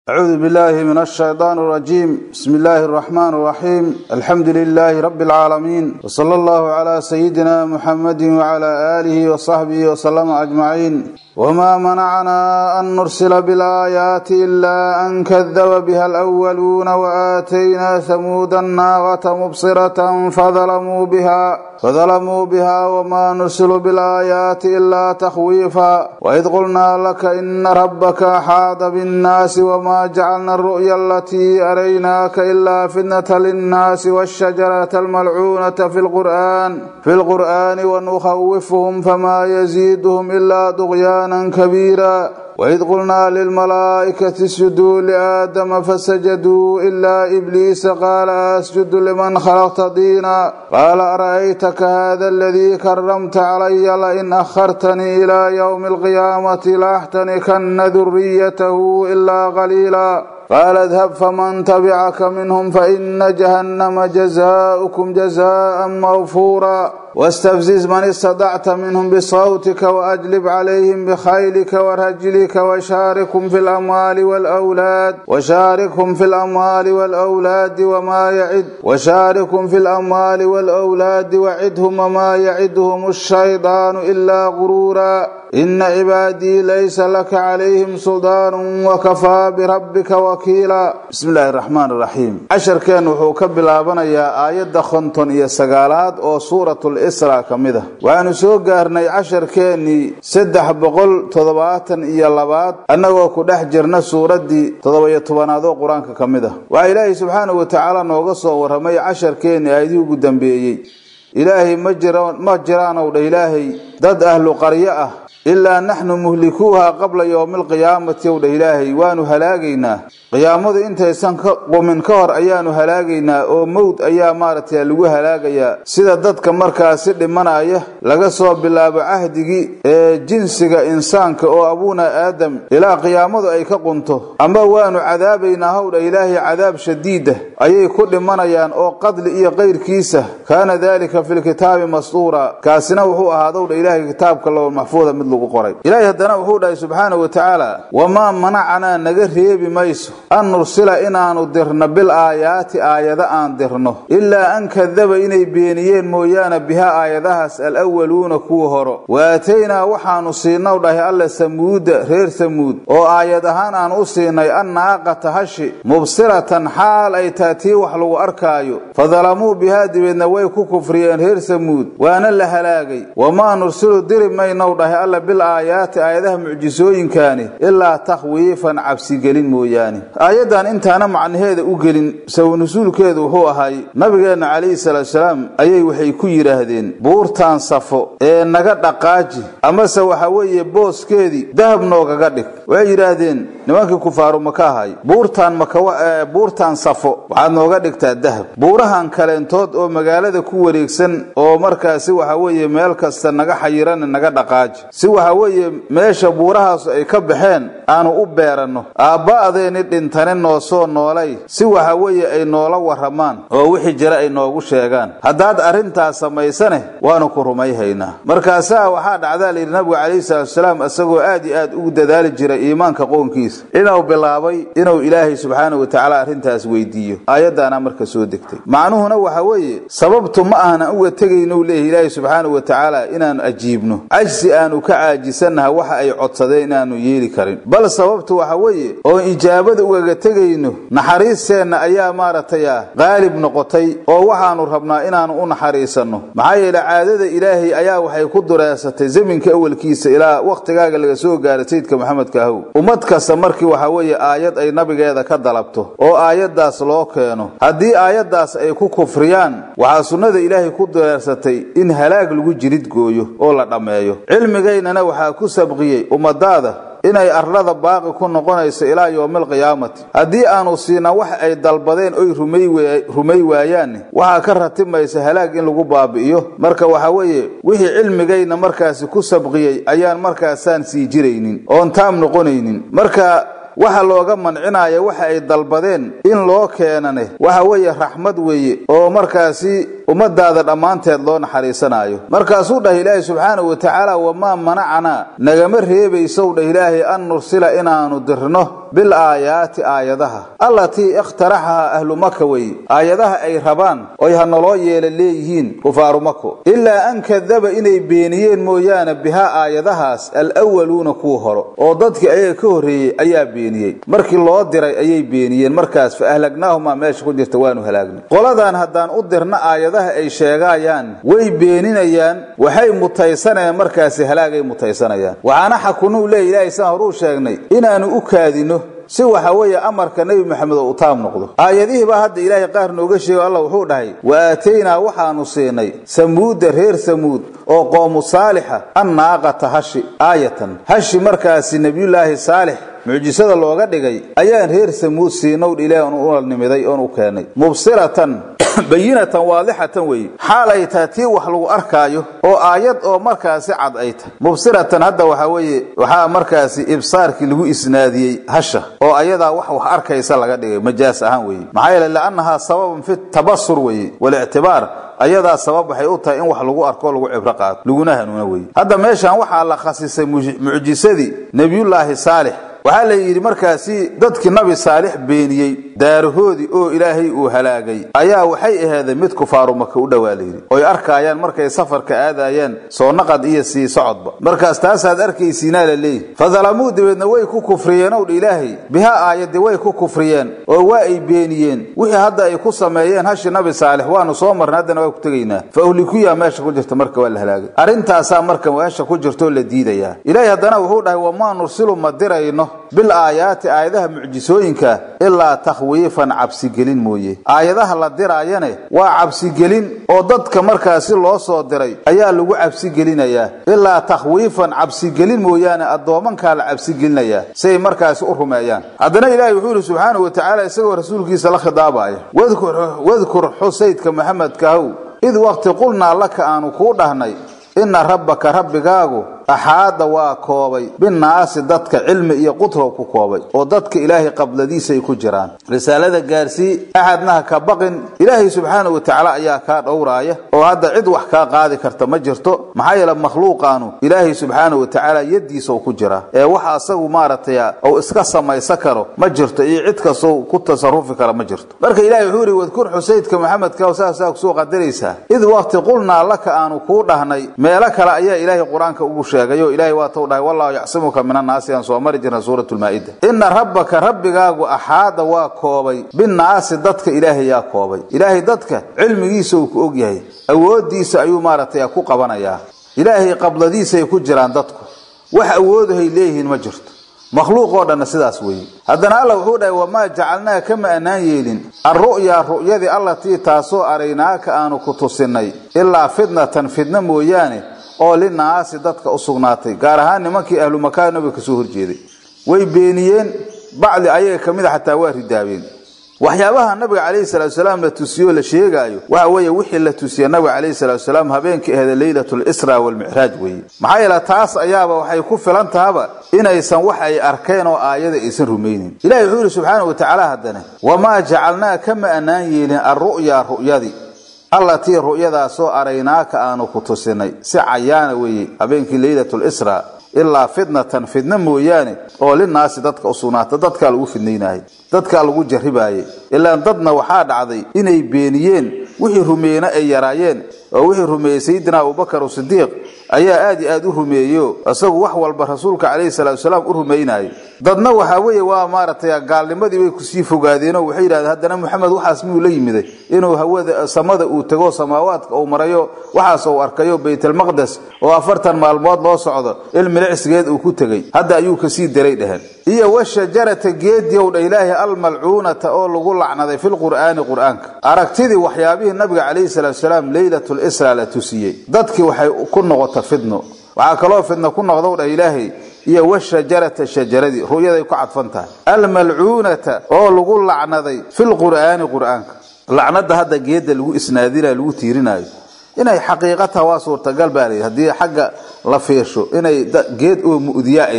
أعوذ بالله من الشيطان الرجيم بسم الله الرحمن الرحيم الحمد لله رب العالمين وصلى الله على سيدنا محمد وعلى آله وصحبه وسلم أجمعين وما منعنا أن نرسل بالآيات إلا أن كذب بها الأولون وآتينا ثمود الناغة مبصرة فظلموا بها فظلموا بها وما نرسل بالآيات إلا تخويفا وإذ قلنا لك إن ربك حاط بالناس وما جعلنا الرؤيا التي أريناك إلا فتنة للناس والشجرة الملعونة في القرآن في القرآن ونخوفهم فما يزيدهم إلا طغيانا كبيرا وإذ قلنا للملائكة اسجدوا لآدم فسجدوا إلا إبليس قال أسجد لمن خلقت دينا قال أرأيتك هذا الذي كرمت علي لئن أخرتني إلى يوم القيامة لأحتنكن ذريته إلا قليلا قال اذهب فمن تبعك منهم فإن جهنم جزاؤكم جزاء موفورا واستفزز من استطعت منهم بصوتك وأجلب عليهم بخيلك ورجلك وشاركهم في الأموال والأولاد وشاركهم في الأموال والأولاد وما يعد وشاركهم في الأموال والأولاد وعدهم وما يعدهم الشيطان إلا غرورا إن عبادي ليس لك عليهم سلطان وكفى بربك وكيلا بسم الله الرحمن الرحيم عشر كان وحو كبلابنا يا آيات خنطن يا سقالات أو سورة الإسراء كمدة وأنا سو قارني عشر كاني سدح بقول تضباطا إيا لبات أنه كدح جرنا سورة دي تضبية تبانادو قرآن كمدة وإلهي سبحانه وتعالى نوغصه ورمي عشر كاني آيديو قدام بيي إلهي ما جران أو إلهي ضد أهل قرية ilaa naxnu muhlikuuha qabla yowmi alqiyaamati ow dha ilaahay waanu halaagaynaa qiyaamadu intaysan ka qumin ka hor ayaanu halaagaynaa oo mowd ayaa maaragtay lagu halaagayaa sida dadka markaasi dhimanaya laga soo bilaabo cahdigii ee jinsiga insaanka oo abuuna aadam ilaa qiyaamadu ay ka qunto ama waanu cadaabaynaa howdha ilaahay cadaab shadiida ayay ku dhimanayaan oo qadli iyo qayrkiisa kaana daalika fi lkitaabi mastuura kaasina wuxuu ahaadowdha ilaahay kitaabka low maxfuuda mid ilaahay haddana wuxuu dhahay subxaanahu wa tacaala wamaa manacanaa naga reebi mayso an nursila inaanu dirno bil aayaati aayado aan dirno ilaa an kadaba inay beeniyeen mooyaane bihaa aayadahaas alawaluuna kuwa horo wa aataynaa waxaanu siinaw dhahay alla samuuda reer samuud oo aayad ahaan aan u siinay annaaqata hashi mubsiratan xaal ay taatii wax lagu arkaayo fadalamuu bihaa dibeedna way ku kufriyeen reer samuud waana la halaagay wamaa nursilu diri maynow dhahay alla bil aayaati aayadaha mucjisooyinkaani ilaa takhwiifan cabsigelin mooyaane aayaddan intaana macnaheeda u gelin sawnasuulkeedu wuxuu ahay nabigeenna calayhi salaatusalaam ayay waxay ku yidhaahdeen buurtaan safo ee naga dhaqaaji amase waxa weeye booskeedii dahab noogaga dhig waxay yidhaahdeen nimankii kufaaru maka ahay buurtaan buurtaan safo waxaad nooga dhigtaa dahab buurahan kaleentood oo magaalada ku wareegsan oo markaasi waxa weeye meel kasta naga xayirana naga dhaqaaji si waxa weeye meesha buurahaas ay ka baxeen aanu u beeranno aabba'adeeni dhintani noo soo noolay si waxa weeye ay noola warramaan oo wixii jira ay noogu sheegaan haddaad arrintaas samaysane waanu ku rumayhaynaa markaasaa waxaa dhacdaa layidhi nabigu calayhi salaatusalaam isagoo aad iyo aad ugu dadaali jiray iimaanka qoonkiisa inuu bilaabay inuu ilaahay subxaanahu watacaala arrintaas weydiiyo aayaddaana marka soo degtay macnuhuna waxa weeye sababtu ma ahna uga tegaynou leeyahy ilaahay subxaanahu watacaala inaanu ajiibno cajsi aanu ka caajisannaha waxa ay codsadeen inaanu yeeli karin bal sababtu waxa weeye oon ijaabada ugaga tegayno naxariisteenna ayaa maaragtay qaalib noqotay oo waxaanu rabnaa inaanu u naxariisanno maxaa yeele caadada ilaahay ayaa waxay ku dureesatay zaminka awalkiisa ilaa wakhtigaaga laga soo gaara sayidka maxamedka ahow ummad kasta markii waxa weeye aayad ay nabigeeda ka dalabto oo aayaddaas loo keeno haddii aayaddaas ay ku kufriyaan waxaa sunnada ilaahay ku dureersatay in halaag lagu jirid gooyo oo la dhammeeyo cilmigaynana waxaa ku sabqiyey ummadaada inay arlada baaqi ku noqonayso ilaa yowmi alqiyaamati haddii aanu siina wax ay dalbadeen oy rumay waayaanne waxaa ka ratimaysa halaag in lagu baabi'iyo marka waxa weeye wixii cilmigayna markaasi ku sabqiyey ayaan markaasaan sii jiraynin oon taam noqonaynin marka waxa looga mancinaya waxa ay dalbadeen in loo keenane waxa weeye raxmad weeye oo markaasi ummadaada dhammaanteed loo naxariisanaayo markaasuu dhah ilaahay subxaanahu wa tacaala wamaa manacanaa nagama reebaysow dhah ilaahay an nursila inaanu dirno bil aayaati aayadaha allatii ikhtaraxahaa ahlu maka weye aayadaha ay rabaan oy ha naloo yeela leeyihiin kufaaru mako ilaa an kadaba inay beeniyeen mooyaane bihaa aayadahaas alwaluuna kuwa horo oo dadkii ayaga ka horreeyey ayaa beeniyey markii loo diray ayay beeniyeen markaas fa ahlagnaahumaa meesha ku jirta waanu halaagnay qoladan haddaan u dirna aayadaha ay sheegaayaan way beeninayaan waxay mutaysanayaan markaasi halaagay mutaysanayaan waxaana xakunuu leeya ilaahay saan horuu sheegnay inaanu u kaadino si waxa weeye amarka nebi moxamed oo u taam noqdo aayadihiibaa hadda ilaahay qaar nooga sheego allah wuxuu dhahay wa aataynaa waxaanu siinay samuuda reer samuud oo qoomu saalixa annaaqata hashi aayatan hashi markaasi nebiyullaahi saalix mucjisada looga dhigay ayaan reer samuud siinow ilaah una nimiday oon u keenay mubsiratan bayinatan waadixatan weeye xaal ay tahay tii wax lagu arkaayo oo aayad oo markaasi cad ay tahay mubsiratan hadda waxaa weeye waxaa markaasi ibsaarkii lagu isnaadiyey hasha oo ayadaa wax wax arkaysa laga dhigay majaas ahaan weeye maxaa yeele liannahaa sababan fi tabasur weeye walictibaar ayadaa sabab waxay u tahay in wax lagu arko lagu cibro qaato laguna hanuuna weye hadda meeshan waxaa la khasisay mucjisadii nebiyullaahi saalix waxaa la yidhi markaasi dadkii nabi saalix beeniyey daarahoodii oo ilaahay uu halaagay ayaa waxay aheeday mid kufaaru maka u dhowaa layidhi oy arkaayaan markay safarka aadayaan soo naqad iyo sii socodba markaas taasaad arkaysiinaa la leeyihi fadalamuu dabeedna way ku kufriyeen owdha ilaahay bihaa aayadii way ku kufriyeen oo waa ay beeniyeen wixii hadda ay ku sameeyeen hashi nabi saalix waanu soo marnay haddana waa ku tegaynaa fa uhlikuyaa meesha ku jirta marka waa la halaagay arrintaasaa marka meesha ku jirtoo la diidayaa ilaahay haddana wuxuu dhahay wamaa nursilu ma dirayno bil aayaati aayadaha mucjisooyinka ilaa takhwiifan cabsigelin mooye aayadaha la diraayane waa cabsigelin oo dadka markaasi loo soo diray ayaa lagu cabsigelinayaa ilaa takhwiifan cabsigelin mooyaane addoomankaa la cabsigelinayaa si ay markaasi u rumeeyaan haddana ilaahay wuxuu yihi subxaanahu wa tacaala isagoo rasuulkiisa la khidaabaya wadkur xusaydka maxamedkahow id waqti qulnaa laka aanu kuu dhahnay inna rabbaka rabbigaagu axaada waa koobay binnaasi dadka cilmi iyo qutrow ku koobay oo dadka ilaahay qabladiisay ku jiraan risaalada gaarsii axadna ha ka baqin ilaahay subxaanahu wa tacaala ayaa kaa dhowraaya oo hadda cid wax kaa qaadi karta ma jirto maxaa yeele makhluuqaanu ilaahay subxaanahu wa tacaala yaddiisa u ku jira ee wax asagu maaragtay uu iska samaysan karo ma jirto iyo cid kastoo ku tasarufi kara ma jirto marka ilahay wuxuu yihi wadkur xusaydka maxamedka saasaa kusoo qadaraysaa id waqti qulnaa laka aanu kuu dhahnay meelo kale ayaa ilaahay qur-aanka ugu sheegayo ilahay waa tou dhahay wallahu yacsimuka min annaasi aan soo mari jirna suurat lmaa'ida ina rabbaka rabbigaagu axaada waa koobay binnaasi dadka ilaahay yaa koobay ilaahay dadka cilmigiisa uu ku og yahay awooddiisa ayuu maaragtay ku qabanayaa ilaahay qabladiisay ku jiraan dadku wax awoodahay leeyihiin ma jirto makhluuq oo dhanna sidaas weeye haddana alla wuxuu dhahay wamaa jacalnaa kama annaan yeelin alru'yaa ru'yadii allatii taasoo araynaaka aanu ku tusinnay ilaa fitnatan fidna mooyaane oo linaasi dadka u sugnaatay gaar ahaan nimankii ahlu makaa nabiga kasoo horjeeday way beeniyeen bacdi ayaga ka mid a xataa waa ridaabeen waxyaabaha nabiga calayhi salatu salaam la tusiyo la sheegaayo waxa weeye wixii la tusiya nabiga calayhi salatu salaam habeenkii ahda leylatu lisra walmicraaj weeye maxaa yeele taas ayaaba waxay ku filan tahaba inaysan wax ay arkeen oo aayada aysan rumaynin ilahi wuxuu yihi subxaana wa tacaala haddana wamaa jacalnaa kama annaan yeelin alru'yaa ru'yadii allatii ru'yadaasoo araynaaka aanu ku tusinay si cayaana weeye habeenkii leylatu lisra ilaa fitnatan fidna mooyaane oo linaasi dadka u sugnaata dadkaa lagu fidnaynaayay dadkaa lagu jarribaayay ilaan dadna waxaa dhacday inay beeniyeen wixii rumeeyena ay yaraayeen oo wixii rumeeyey sayidina abubakar sidiiq ayaa aad iyo aad u rumeeyeyo isagu wax walba rasuulka calayhi salaatu salaam u rumaynayo dadna waxaa weeye waa maaragtay gaalnimadii bay kusii fogaadeenoo waxay yidhahdeen haddana moxamed waxaas miyuu la yimiday inuu hawada samada uu tego samaawaadka uu marayo waxaas uu arkayo baytalmaqdes oo afartan maalmood loo socdo ilmilicsigeed uu ku tegey hadda ayuu kasii daray dheheen iyo washajarata geediyow dha ilaahi almalcuunata oo lagu lacnaday filqur'aani qur'aanka aragtidii waxyaabihii nabiga calayhi salaatu salaam leylatul isra la tusiyey dadkii waxay ku noqota fidno waxaa kaloo fidno ku noqdow dhah ilaahay iyo washajarata shajaradii ru'yaday ku cadfan tahay almalcuunata oo lagu lacnaday filqur'aani qur'aanka lacnada hadda geedda lagu isnaadinayo lagu tiirinaayo inay xaqiiqataha waa suurtagal baa layidhi haddii xagga la fiirsho inay geed oo mu'diya ay tahay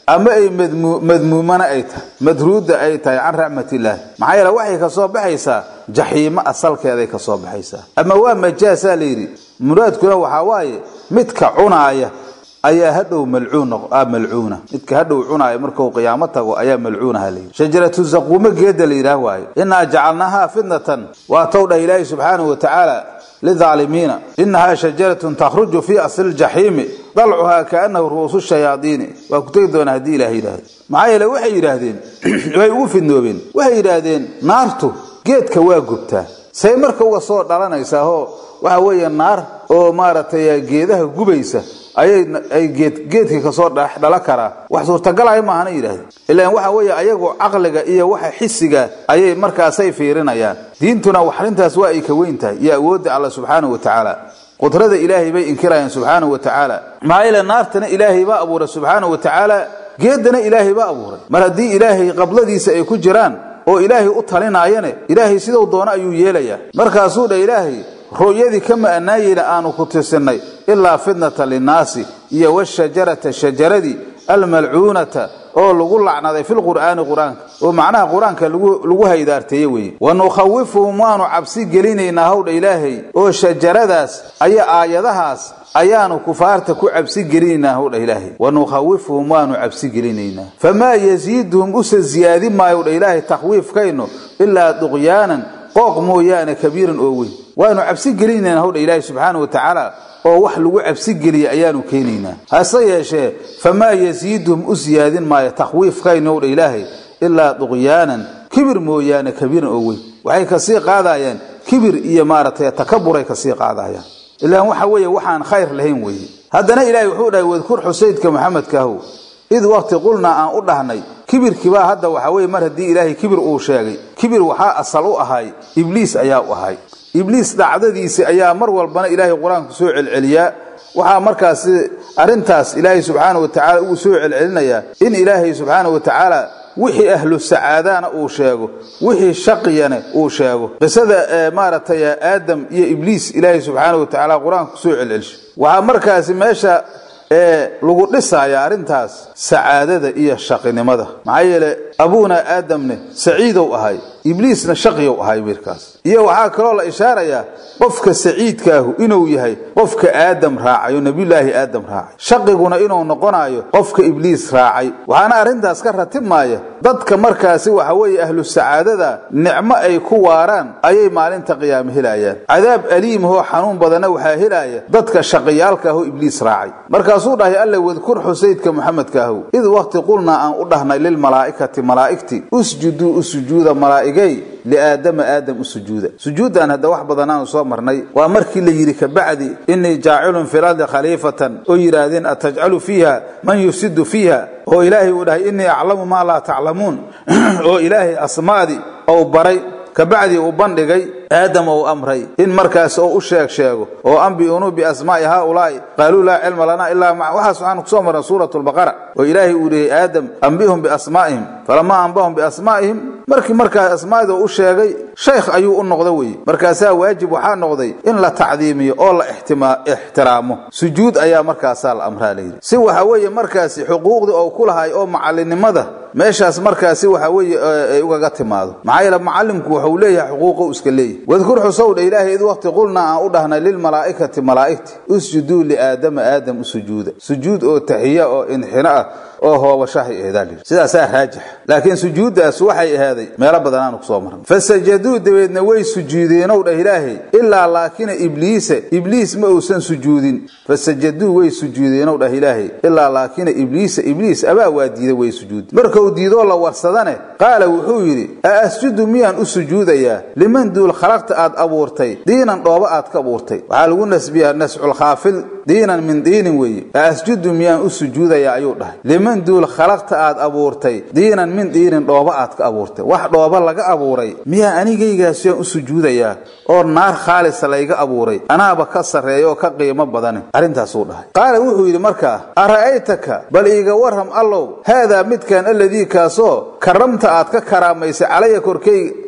ama ay madmuumana ay tahay madruudda ay tahay can raxmatillaah maxaa yeele waxay ka soo baxaysaa jaxiimo asalkeeday ka soo baxaysaa ama waa majaasaa layidhi muraadkuna waxaa waaye midka cunaaya ayaa hadhow malcuun malcuuna midka hadhow cunaaya marku qiyaamo tago ayaa malcuunaha layidhi shajaratu zaquumo geeda la yidhaah waaye innaa jacalnaahaa fitnatan waa tow dhah ilaahi subxaanahu wa tacaala lidaalimiina inahaa shajaratun takhruju fii asli ljaxiimi dalcuhaa kaanahu ru'uusu shayaadiini waa ku tegi doonaa haddii ilaah yidhaahdo maxaa yeele waxay yidhaahdeen way ugu fidnoobeen waxay yidhaahdeen naartu geedka waa gubtaa say marka uga soo dhalanaysaahoo waxa weeye naar oo maaragtay geedaha gubaysa ayay ay geed geedkii kasoo dhala karaa wax suurtagalaya maahana yidhahdeen ilaan waxa weeye ayagu caqliga iyo waxa xisiga ayay markaasay fiirinayaan diintuna wax arrintaas waa ay ka weyn tahay iyo awoodda alla subxaanahu wa tacaala qudrada ilaahay bay inkirayaan subxaanahu wa tacaala maxaa yeele naartana ilaahay baa abuuray subxaanahu wa tacaala geedana ilaahay baa abuuray mar haddii ilaahay qabladiisa ay ku jiraan oo ilaahay u talinaayane ilaahay siduu doono ayuu yeelayaa markaasuu dha ilaahay ru'yadii kama anaayeyna aanu ku tirsinnay ilaa fitnata linnaasi iyo washajarata shajaradii almalcuunata oo lagu lacnaday filqur'aani qur-aanka oo macnaha qur-aanka lagu haydaarteeye weeye wa nukhawifuhum waanu cabsi gelinaynaa howdha ilaahay oo shajaradaas aya aayadahaas ayaanu kufaarta ku cabsi gelinaynaa howdha ilaahay wa nukhawifuhum waanu cabsi gelinaynaa famaa yasiiduhum usa ziyaadin maayo dha ilaahay takhwiifkaynu ilaa duqyaanan qooq mooyaane kabiiran oo weyn waanu cabsi gelinaynaa howdha ilaahay subxaana wa tacaala oo wax lagu cabsi geliya ayaanu keenaynaa hase yeeshee famaa yasiiduhum u siyaadin maayo takhwiifkaynu howdha ilaahay ilaa duqyaanan kibir mooyaane kabiiran oo weyn waxay kasii qaadayaan kibir iyo maaragtay takaburay kasii qaadayaan ilaan waxa weeye waxaan khayr lahayn weeye haddana ilaahay wuxuu dhahay wadkur xusaydka maxamedkaahow id waqti qulnaa aan u dhahnay kibirkiibaa hadda waxa weye mar haddii ilaahay kibir uu sheegay kibir waxaa asal u ahay ibliis ayaa u ahay ibliis dhacdadiisi ayaa mar walbana ilaahay qur-aanku soo celceliyaa waxaa markaasi arrintaas ilaahay subxaana wa tacala uu soo celcelinayaa in ilaahay subxaana wa tacaala wixii ahlu sacaadana uu sheego wixii shaqiyana uu sheego qisada maaragtay aadam iyo ibliis ilaahay subxaana wa tacaala qur-aanku soo celcelsho waxaa markaasi meesha ee lagu dhisaya arrintaas sacaadada iyo shaqinimada maxaa yeele abuuna aadamne saciidow ahay ibliisna shaqiyow ahay wiilkaas iyo waxaa kaloo la ishaarayaa qofka saciidkaahu inuu yahay qofka aadam raacay oo nebiyulaahi aadam raacay shaqiguna inuu noqonayo qofka ibliis raacay waxaana arrintaas ka ratibmaaya dadka markaasi waxa weeye ahlu sacaadada nicmo ay ku waaraan ayay maalinta qiyaame helayaan cadaab aliimahoo xanuun badana waxaa helaya dadka shaqiyaalkaahoo ibliis raacay markaasuu dhahay alle wadkur xusaydka muxamedkaahow id waqti qulnaa aan u dhahnay lilmalaa'ikati malaa'igti usjuduu u sujuuda malaa'igay liaadama aadam u sujuuda sujuuddan hadda wax badan aanu soo marnay waa markii la yidhi kabacdi innii jaacilun fi lardi khaliifatan oo yidhaahdeen atajcalu fiiha man yufsidu fiiha oo ilaahay uu dhahay innii aclamu maa laa taclamuun oo ilaahay asmaadii ou baray kabacdii uu bandhigay aadam ou amray in markaas oo u sheeg sheego oo ambiunuu biasmaa'i haaulaa'i qaaluu laa cilma lanaa ilaa ma waxaas waxaanu kusoo marnay suuratu lbaqara oo ilaahay uu dhihay aadam ambihum biasmaa'ihim falamaa ambahum biasmaa'ihim markii markaas asmaa'ida u sheegay shaykh ayuu u noqda weye markaasaa waajib waxaa noqday in la tacdiimiyo oo la ixtiraamo sujuud ayaa markaasaa la amraa layidhi si waxa weeye markaasi xuquuqdii oo ku lahay oo macalinimada meeshaas markaasi waxa weeye ay ugaga timaado maxaa yeele macalimku wuxuu leeyahay xuquuqo iska leeyahy wadkur xusowdha ilaahay id waqti qulnaa aan u dhahnay lilmalaa'ikati malaa'igti usjuduu liaadama aadam u sujuuda sujuud oo taxiya oo inxino ah oo hoobashahay aheedaa layidhi sidaasaa raajix laakiin sujuuddaas waxay ahaaday meelo badan aanu kusoo marnay fasajaduu dabeedna way sujuudeenow dhah ilaahay ilaa laakina ibliisa ibliis ma uusan sujuudin fasajaduu way sujuudeenow dhah ilaahay ilaa laakina ibliisa ibliis abaa waa diida way sujuudi markuu diidoo la warsadane qaala wuxuu yidhi a asjudu miyaan u sujuudayaa liman duul khalaqta aad abuurtay diinan dhooba aad ka abuurtay waxaa lagu nasbiyaa nasculkhaafil diinan min diinin weeye a asjudu miyaan u sujuudayaa ayuu dhahay liman duul khalaqta aad abuurtay diinan min diinin dhooba aad ka abuurtay wax dhooba laga abuuray miyaa anigaygaasiyaan u sujuudayaa oo naar khaalisa layga abuuray anaaba ka sarreeya oo ka qiimo badane arrintaasuu dhahay qaala wuxuu yidhi markaa ara'aytaka bal iiga warram allow haadaa midkan alladii kaasoo karamta aad ka karaamaysay calaya korkayga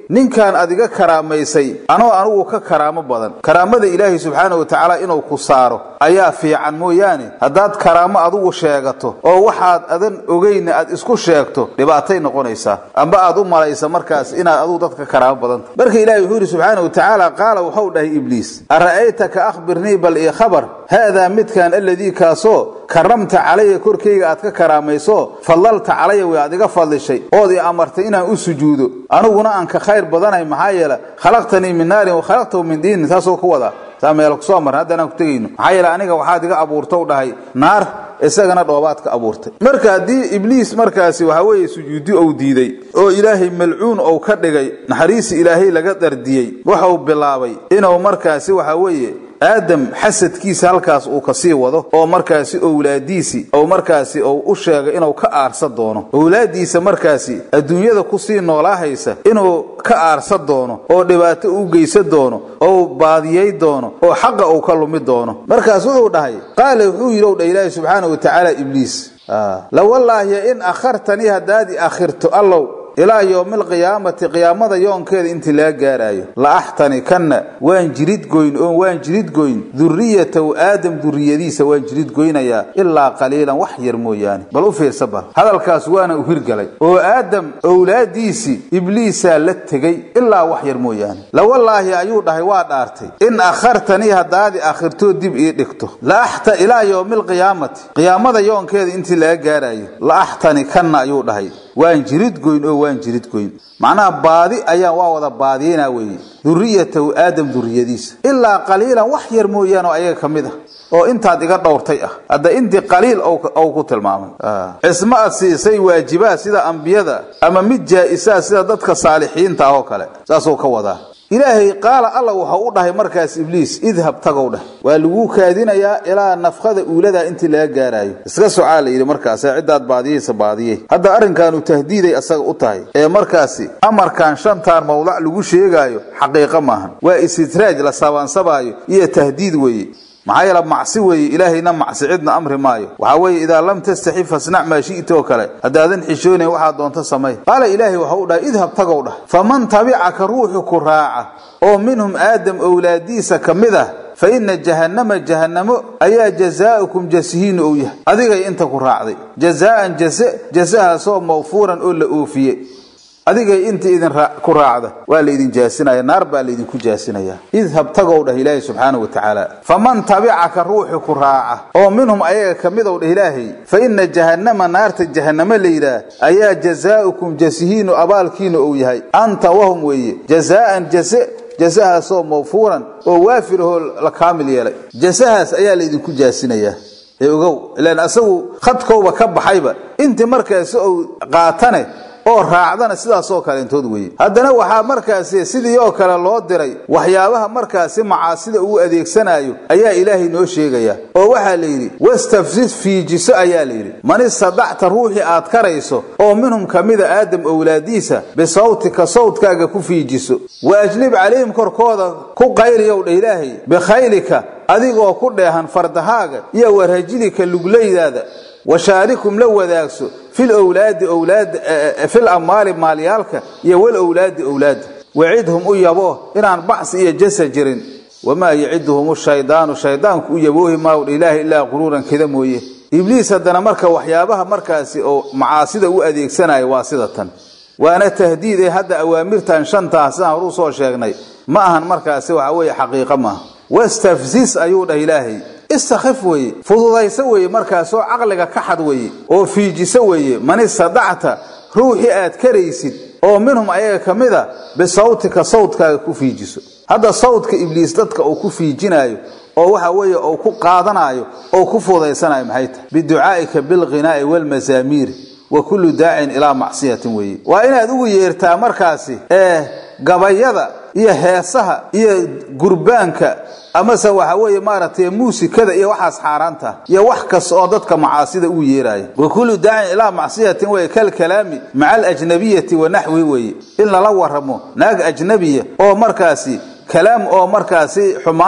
ninkan adiga karaamaysay anoo anugu ka karaamo badan karaamada ilaahay subxaana wa tacaala inuu ku saaro ayaa fiican mooyaane haddaad karaamo adugu sheegato oo waxaad adan ogeyna aad isku sheegto dhibaatay noqonaysaa amba aad u malaysa markaas inaad adugu dadka karaamo badanta marka ilahi wuxuu yidhi subxaana wa tacaala qaala waxau dhahay ibliis ara'aytaka akhbirnii bal ii khabar haadaa midkan aladii kaasoo karamta calaya korkayga aad ka karaamayso fadlalta calaya way aad iga fadlishay ood i amartay inaan u sujuudo aniguna aan ka khayr badanahay maxaa yeele khalaqtanii min naarin wa khalaqtahu min diinin taasoo ka wadaa saa meel kusoo marna haddaan aan ku tegayno maxaa yeele aniga waxaad iga abuurtau dhahay naar isagana dhoobaad ka abuurtay marka haddii ibliis markaasi waxa weeye sujuudi ou diiday oo ilaahay malcuun ou ka dhigay naxariisi ilaahay laga dardiyey waxau bilaabay inuu markaasi waxa weeye aadam xasadkiisa halkaas uu kasii wado oo markaasi owlaadiisii ou markaasi ou u sheegay inuu ka aarsa doono owlaadiisa markaasi adduunyada kusii noolaahaysa inuu ka aarsa doono oo dhibaato u geysan doono oo baadiyey doono oo xaqa uu ka lumi doono markaas wuxuu dhahay qaala wuxuu yidhi dha ilaahi subxaana wa tacaala ibliis lawallaahi in akhartanii haddaad i akhirto allow ilaa yowmi alqiyaamati qiyaamada yoonkeeda intii laga gaaraayo la axtanikanna waan jiridgoyn oon waan jiridgoyn duriyatahu aadam duriyadiisa waan jiridgoynayaa ilaa qaliilan wax yar mooyaane bal u fiirsa bal hadalkaas waana u hirgalay oo aadam owlaadiisii ibliisaa la tegey ilaa wax yar mooyaane lawallaahi ayuu dhahay waa dhaartay in akhartanii haddaadi akhirtoo dib ii dhigto laaxta ilaa yowmi alqiyaamati qiyaamada yoonkeeda intii laga gaaraayo la axtanikanna ayuu dhahay waan jiridgoyn oo waan jiridgoyn macnaha baadi ayaan waa wada baadiyeyna weeye duriyatahu aadam duriyadiisa ilaa qaliilan wax yar mooyaane oo ayaga ka mid ah oo intaad iga dhowrtay ah hadda intii qaliil ou ku tilmaamay cismo ad siisay waajibaad sida ambiyada ama mid jaa-isaa sida dadka saalixiinta ah oo kale saasuu ka wadaa ilaahay qaala alla waxau u dhahay markaas ibliis idhab tagow dheh waa laguu kaadinayaa ilaa nafkada uuladaa intii laga gaaraayo iska socaa la yidhi markaase ciddaad baadiyeysa baadiyey hadda arrinkaanu tahdiiday asaga u tahay ee markaasi amarkan shantaan mawdac lagu sheegaayo xaqiiqo maahan waa istidraaj la sabaansabaayo iyo tahdiid weeye maxaa yeele macsi weeye ilaahayna macsi cidna amri maayo waxaa weeye idaa lam tastaxi fasnac maa shi'ta oo kale haddaadan xishoonayn waxaad doonto samay qaala ilaahay waxau dhahay idhab tagow dhah faman tabicaka ruuxu ku raaca oo minhum aadam owlaadiisa ka mid ah fa ina jahannama jahannamo ayaa jazaa'ukum jasihiinu ou yahay adigay inta ku raacday jazaa'an jase jasahaasoo mawfuuran oo la oofiyey adigay inta idin ku raacda waa laydin jaasinaya naar baa laydinku jaasinaya idhab tagow dhah ilaahay subxaana wa tacaala faman tabicaka ruuxi ku raaca oo minhum ayaga ka midow dhah ilaahay fa ina jahannama naarta jahannamo layidhaah ayaa jazaa'ukum jasihiinu abaalkiinu ou yahay anta wahum weeye jazaa'an jase jasahaasoo mawfuuran oo waafir ahoo la kaamil yeelay jasahaas ayaa laydinku jaasinayaa ee ogow ilaan asagu khadkowba ka baxayba intii markaasi ou qaatane oo raacdana sidaasoo kaleentood weeye haddana waxaa markaasi sidii oo kale loo diray waxyaabaha markaasi macaasida uu adeegsanayo ayaa ilaahay noo sheegaya oo waxaa la yidhi wastafsid fiijiso ayaa la yidhi man istadacta ruuxii aad karayso oo minhum ka mida aadam owlaadiisa bisawtika sawtkaaga ku fiijiso wa ajlib calayhim korkooda ku qayliyow dha ilaahay bikhaylika adigoo ku dheehan fardahaaga iyo warhajilika luglaydaada washaarikum la wadaagso fil owlaadi owlaad fil amwaali maalyaalka iyo wal owlaadi owlaada wacidhum u yabo inaan bacsi iyo jasa jirin wamaa yaciduhum shaydaanu shaydaanku u yaboohi maawdha ilaaha ilaa quruuran keda mooye ibliis haddana marka waxyaabaha markaasi oo macaasida u adeegsanayo waa sida tan waana tahdiid ee hadda awaamirtan shantaa sidaan horuu soo sheegnay ma ahan markaasi waxa weeye xaqiiqo maaha wastafzis ayuu dhah ilaahay istakhif weeye fududayso weeye markaasoo caqliga ka xad weeye oo fiijiso weeye man istadacta ruuxii aad karaysid oo minhum ayaga ka mid a bisawtika sawtkaaga ku fiijiso hadda sawdka ibliis dadka uu ku fiijinaayo oo waxa weeye uu ku qaadanaayo oo ku fududaysanayo maxay tahay biducaa'ika bilghinaa'i waalmasaamiiri wa kullu daacin ilaa macsiyatin weeye waa inaad ugu yeertaa markaasi ee gabayada iyo heesaha iyo gurbaanka amase waxa weeye maaragtay muusikada iyo waxaas xaaraanta iyo wax kasta oo dadka macaasida ugu yeeraya wa kullu daacin ilaa macsiyatin weye kalkalaami maca alajnabiyati wa naxwi weeye in lala waramo naag ajnabiya oo markaasi kalaam oo markaasi xumaana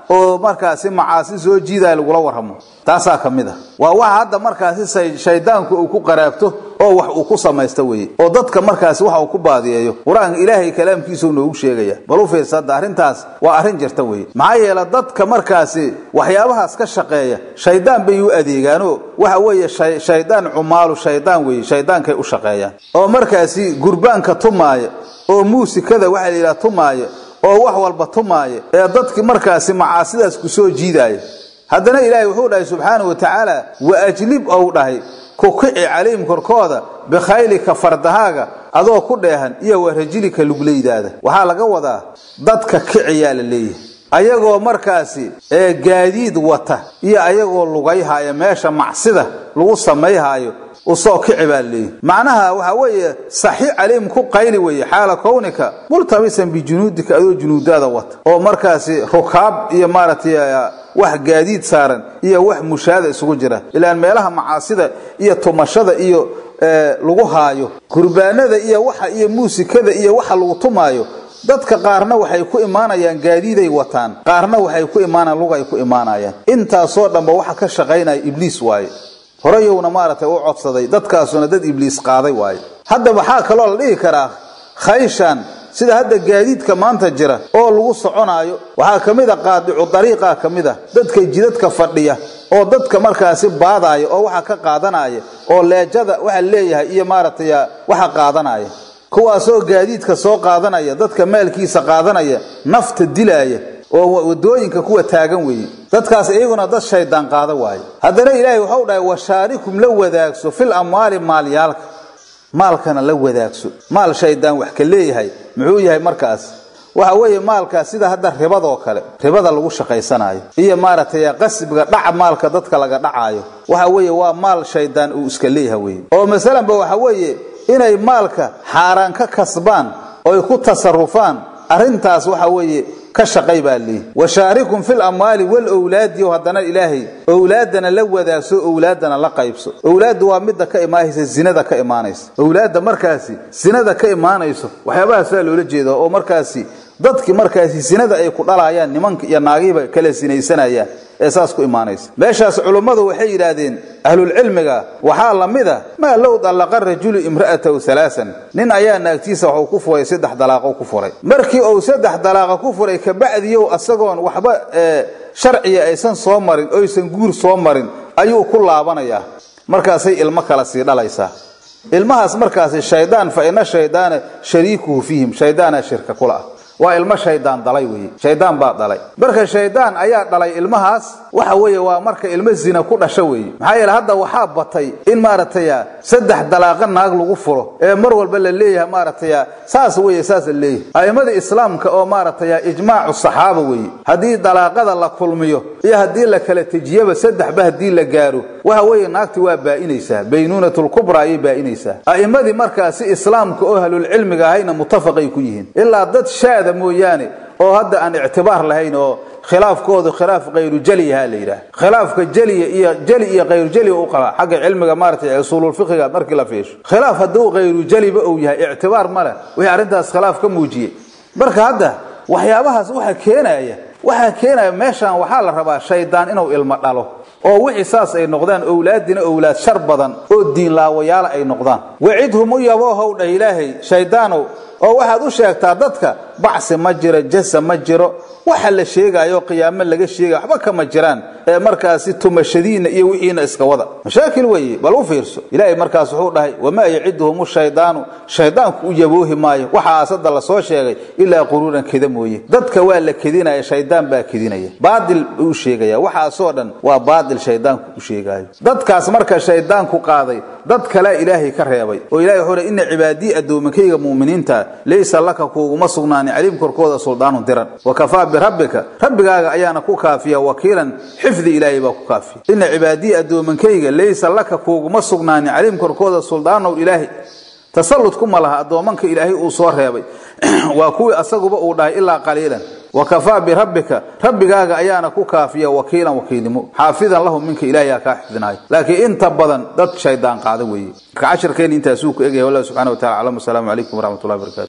oo markaasi macaasi soo jiidaya lagula warramo taasaa ka mid a waa waxa hadda markaasi shaydaanku uu ku qaraabto oo wax uu ku samaysto weye oo dadka markaasi waxa uu ku baadiyeeyo qur-aanka ilaahay kalaamkiisau noogu sheegaya bal u fiirsa hadda arrintaas waa arrin jirta weye maxaa yeele dadka markaasi waxyaabahaas ka shaqeeya shaydaan bay u adeegaanoo waxa weeye shaydaan cumaalu shaydaan weye shaydaankay u shaqeeyaan oo markaasi gurbaanka tumaaya oo muusikada waxaa la yidhaha tumaaya oo wax walba tumaaya ee dadki markaasi macaasidaas ku soo jiidaaya haddana ilaahay wuxuu dhahay subxaanahu wa tacaala wa ajlib ou dhahay ku kici calayhim korkooda bikhaylika fardahaaga adoo ku dheehan iyo wa rajilika luglaydaada waxaa laga wadaa dadka kiciyaa la leeyahay ayagoo markaasi ee gaadiid wata iyo ayagoo lugayhaya meesha macsida lagu samayhaayo usoo kici baa laleeyahy macnaha waxaa weeye saxi calayhim ku qayli weeye xaala kownika multabisan bijunuudika adoo junuudaada wata oo markaasi rukaab iyo maaragtay wax gaadiid saaran iyo wax mushaada isugu jira ilaan meelaha macaasida iyo tumashada iyo lagu haayo gurbaanada iyo waxa iyo muusikada iyo waxa lagu tumaayo dadka qaarna waxay ku imaanayaan gaadiiday wataan qaarna waxay ku imaanayaan lugay ku imaanayaan intaasoo dhanba waxa ka shaqaynaya ibliis waaye horeyowna maaragtay u codsaday dadkaasuna dad ibliis qaaday waaye hadda waxaa kaloo la dhihi karaa khayshan sida hadda gaadiidka maanta jira oo lagu soconaayo waxaa ka mid a qaadicu dariiqa ka mid a dadka jidadka fadhiya oo dadka markaasi baadaaya oo waxa ka qaadanaya oo leejada waxa leeyahay iyo maaragtay waxa qaadanaya kuwaasoo gaadiidka soo qaadanaya dadka maalkiisa qaadanaya nafta dilaaya oo wadooyinka kuwa taagan weeye dadkaas iyaguna dad shaydaan qaada waaye haddana ilaahay waxau dhahay washaarikum la wadaagso fil amwaali maalyaalka maalkana la wadaagso maal shaydaan wax ka leeyahay muxuu yahay markaas waxa weeye maalkaas sida hadda ribadoo kale ribada lagu shaqaysanayo iyo maaragtay qasbiga dhaca maalka dadka laga dhacaayo waxa weeye waa maal shaydaan uu iska leeyahay weye oo masalanba waxa weeye inay maalka xaaraan ka kasbaan oy ku tasarufaan arrintaas waxa weeye ka shaqay baa leeyihi washaarikum fil amwaali walowlaadi haddana ilaahay owlaadana la wadaagso owlaadana la qaybso owlaaddu waa midda ka imaanaysa zinada ka imaanaysa owlaadda markaasi zinada ka imaanayso waxyaabahaasaa loola jeeda oo markaasi dadki markaasi zinada ay ku dhalaayaan nimanka iyo naagihiba kala sinaysanayaan ee saas ku imaanaysa meeshaas culummadu waxay yidhaahdeen ahlulcilmiga waxaa la mid a maa low dallaqa rajulu imra'atahu halaasan nin ayaa naagtiisa waxuu ku furay saddex dalaaqo ku furay markii uu saddex dalaaqa ku furay kabacdiyow asagoon waxba sharciya aysan soo marin oysan guur soo marin ayuu ku laabanayaa markaasay ilmo kala sii dhalaysaa ilmahaas markaasi shaydaan fa ina shaydaana shariikuhu fiihim shaydaana shirka kula ah waa ilmo shaydaan dhalay weye shaydaan baa dhalay marka shaydaan ayaa dhalay ilmahaas waxa weeye waa marka ilmo zina ku dhasho weeye maxaa yeele hadda waxaa batay in maaragtay saddex dalaaqa naag lagu furo ee mar walba la leeyahay maaragtay saas weye saas la leeyahay a'immada islaamka oo maaragtay ijmaacu saxaaba weye haddii dalaaqada la kulmiyo iyo haddii la kala tejiyaba saddexba haddii la gaaro waxa weeye naagti waa baa'inaysaa baynuunatulkubra ayay baa'inaysaa a'immadii markaasi islaamka oo ahlulcilmiga ahayna mutafaqay ku yihiin ilaa dad shaada mooyaane oo hadda aan ictibaar lahayn oo khilaafkoodu khilaaf khayru jeliyaha la yidhaah khilaafka jeliya iyo jeli iyo khayru jeliya u qaba xagga cilmiga maaratay usuululfiqiga markii la fiisho khilaaf hadduu khayru jeliba uu yahay ictibaar ma leh wixii arrintaas khilaaf ka muujiyey marka hadda waxyaabahaas waxa keenaya waxaa keenaya meeshaan waxaa la rabaa shaydaan inuu ilmo dhalo oo wixii saas ay noqdaan owlaadina owlaad shar badan oo diinlaawayaala ay noqdaan wacidhum u yaboohow dhah ilaahay shaydaanow oo waxaad u sheegtaa dadka bacsi ma jiro jasa ma jiro waxa la sheegayo qiyaamo laga sheegay waxba kama jiraan ee markaasi tumashadiina iyo wixiina iska wada mashaakil weeye bal u fiirso ilaahay markaas wuxuu dhahay wamaa yaciduhum shaydaanu shaydaanku u yaboohi maayo waxaas hadda la soo sheegay ilaa quruuran keda mooye dadka waa la kedinaya shaydaan baa kedinaya baadil buu u sheegaya waxaasoo dhan waa baadil shaydaanku u sheegayo dadkaas marka shaydaanku qaaday dad kale ilaahay ka reebay oo ilahay wuxuu dhahay inna cibaadii addoominkayga mu'miniinta laysa laka kuuguma sugnaani caliim korkooda suldaanu diran wakafaa birabbika rabbigaaga ayaana ku kaafiya wakiilan xifdi ilaahay baa ku kaafiya ina cibaadii addoomankayga laysa laka kuuguma sugnaani caliim korkooda suldaanow ilaahay tasallud kuma laha addoomanka ilaahay uu soo reebay waa kuwii asaguba uu dhahay ilaa qaliilan wakafaa birabbika rabbigaaga ayaana ku kaafiya wakiilan wakiilnimo xaafidan lahu minka ilaahay kaa xifdinayo laakiin inta badan dad shaydaan qaada weeye marka cashirkeena intaasuu ku egyahay wallah subxana wa tacala aclam wasalaamu calaykum waraxmat ullahi barakatu